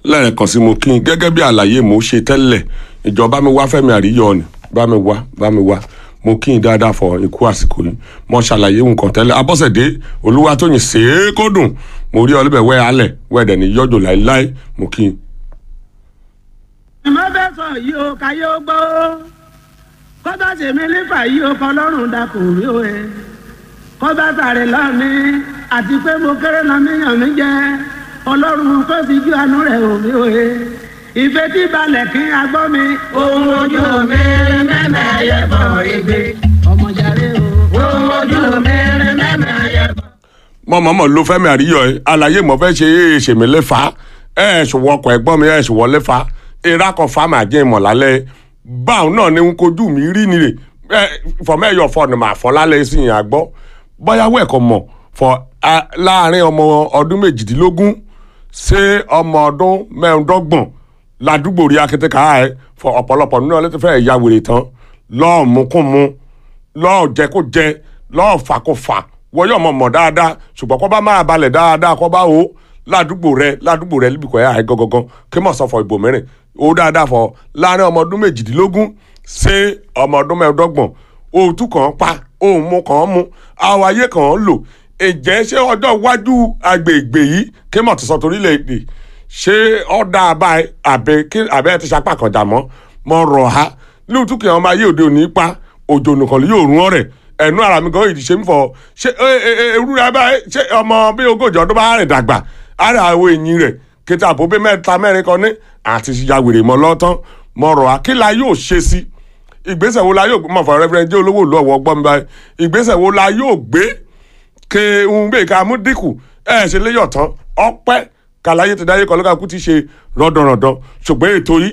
lẹ́ẹ̀kan sí mo kí n gẹ́gẹ́ bí àlàyé mo ṣe tẹ́lẹ̀ ìjọba mi wá fẹ́mi àríyọ ni bá mi wá bá mi wá mo kí n dáadáa fọ ikú àsìkò yìí mo ṣàlàyé nǹkan tẹ́lẹ̀ abọ́sẹ̀dé olúwa tó yìn sèé kó dùn mo rí ọlọ́bẹ̀ wẹ́ alẹ̀ wẹ́ẹ̀dẹ̀ ní yọjọ́ láéláé mo kí n. mo fẹ́ sọ yìí o káyé ó gbọ́ kó bá ṣèmi nífà yìí o kọ́ lọ́rùn dàpọ̀ rí o ẹ̀ kó bá sàrè lọ́ọ̀ni àti pé mo kéré lọ níyàn mi jẹ́ ọlọ́run kó fi ju àánú rẹ̀ hò mí o ẹ̀ ìfẹ́ tí balẹ̀ kí a gbọ́ mi. ohun ojú mi rí mẹ́mẹ́ yẹ bọ̀ ìgbé ọmọjàre o. ohun ojú mi rí mẹ́mẹ́ yẹ bọ̀. mọ mọmọ ló fẹ́mi àríyọ ẹ àlàyé mo fẹ́ ṣe é ṣèmi lẹ́fà ẹ ẹ ṣùwọ́ ọkọ̀ ẹ̀gbọ́n mi ẹ ṣùwọ́ lẹ́fà ìrà kan fa màá jẹ́ ìmọ̀ lálẹ́ báwọn náà ni n kojú mi rí ni rè ẹ fọmẹ́yọ̀ fọ ni màá fọ́ lálẹ́ sí ìyàn àgbọ́ bọ́yáwó ẹ̀kọ́ mọ̀ fọ láàrin ọmọ ọdún méjìdínlógún ṣé ọmọ ọdún mẹ́ẹ̀ẹ́dọ́gbọ̀n ládùúgbò rí akétéka ẹ fọ ọ̀pọ̀lọpọ̀ nínú ọlẹ́tí fẹ́ ìyá wèrè tán lọ́ọ̀ mú kún mu lọ́ọ̀ jẹ kó jẹ lọ́ọ̀ fà kó fà wọ́yọ̀ mọ̀ mọ̀ dáadáa ṣùgbọ́n kọ́ bá máa balẹ̀ dáadáa kọ́ bá o ládùúgbò rẹ ládùúgbò rẹ níbi kọ́ ẹ̀ àì gangan kí mọ̀ sọ fọ ìbò mẹ́rin o dáadáa fọ láàrin ọmọ ọdún méjìdínlógún ṣé ọmọ ọdún mẹ́ẹ̀ẹ́dọ́gbọ̀n òòtú kan pa òun mú kan mú àwọn ayé kan lò ìjẹ́ ṣé ọjọ́ iwájú agbègbè yìí kí mọ̀ ti sọ torílẹ̀-èdè ṣé ọ̀dà àbáyé àbẹ kí àbẹ ti sapá kan jà mọ́ mọ́ rọ̀ ha lóòótọ́ kí àwọn ayé òde òní pa òjò nìkan yóò rún ọ̀rẹ́ ẹnu ara mi gan ìdí ṣe ń fọ ṣé ewúrẹ́ abáyé ṣé ọmọ bí ogójì ọdún bá rìn dàgbà ara àwọn èyí rẹ̀ kété àbóbé mẹ́ta mẹ́rin kan ní àti yàwèrè mọ́ lọ́tán mọ́ rọ̀ ha kí la yóò ṣe sí ìgbésẹ̀ wo la yóò mọ̀ fọ rẹ́fẹ́rẹ́ jẹ́ olówó ìlú ọ̀wọ́ gbọ́n mi báyìí ìgbésẹ̀ wo la yóò gbé ke ń gbé ká mú dínkù ẹ̀ ṣe léyọ̀ tán ọpẹ́ kàláyé ti dáyé kọlọ́gà kú ti ṣe rọ́dọ̀rọ̀dọ̀ ṣùgbọ́n ètò yìí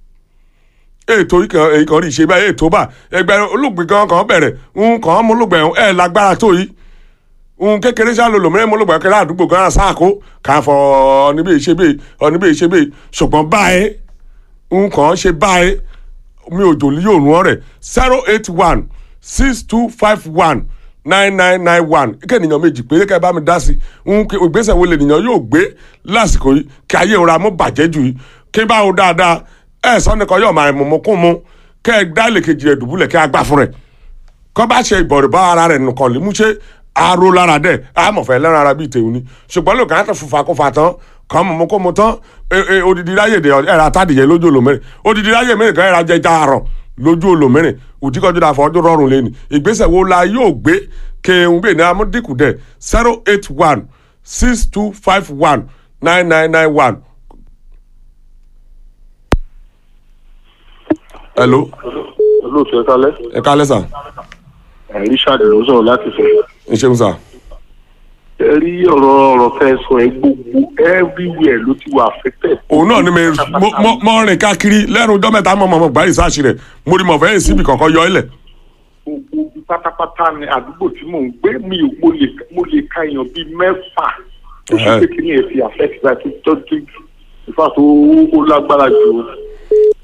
ètò yìí kan èyí kan rí ṣe báyìí ètò bá ẹgbẹ́ olùgbé kan kan bẹ̀rẹ̀ ń kàn án mú olùgbé ẹ̀ lágbára tó yìí ń kékeré ṣáà lòlò mẹ́rin mú olùgbé kẹrẹ àdúgbò kan sáàkó kà fọ ọ̀nìbí ṣe bẹ́ẹ̀ ọ̀nìbí ṣe bẹ́ẹ̀ ṣùgbọ́n báyìí ń kàn án ṣe báyìí mi ò jòlí yóò rún ọ̀rẹ́ zero eight one six two five one nine nine nine one kí ènìyàn méjì péré ká ẹ bá mi dá sí ń ìgbésẹ̀ wo lènìyàn yóò gbé lásìkò yìí kí ayé ìrora mú bàjẹ́ jù yìí kí bá o dáadáa ẹ sọ nìkan yóò máa mú kún mu kẹ ẹ dá lè kejì rẹ dùbúlẹ̀ kí a gbà fún rẹ kọ́ bá ṣe ìbọ̀rẹ̀ bá ara rẹ̀ nìkan lè mú ṣe aró lára dẹ̀ àmọ̀fẹ́ lẹ́ran ara bíi tèun ni ṣùgbọ́n lóògùn àti fùfà kó fa tán kàn mú kó mu tán odidi ráyè dè ẹ̀rọ àtàdìyẹ lójú olómẹ́rin odidi ráyè mẹ́rin kan ẹ̀rọ ajẹjà àrọ̀ lójú olómẹ́rin òtíkọ́jú dàfọ́ ọdún rọrùn lẹ́nu ìgbésẹ̀ wo la yóò gbé kéwòn gbé ní amúdínkù dẹ̀ zero eight one six two five one nine nine nine one. hello. olóòtú ẹ kálẹ́. ẹ kálẹ́ sà. richard ló sọ̀rọ̀ láti fẹ́. ẹ ṣeun sà. ẹ rí ọ̀rọ̀ ọ̀rọ̀ fẹ́ sọ ẹ gbogbo everywhere ló ti wà affected. òun náà ni mo rìn káàkiri lẹ́nu ọjọ́ mẹ́ta mọ̀ mọ̀ gbáyìí sáàṣì rẹ̀ mo rí mọ̀ fẹ́ yìí síbi kankan yọ ilẹ̀. gbogbo pátápátá ni àdúgbò tí mò ń gbé mi ò mo lè mo lè ka èèyàn bíi mẹ́fà tó ṣe pé kí ni ẹ fi affect láti tọ́jú ìfà tó ó lágbára jù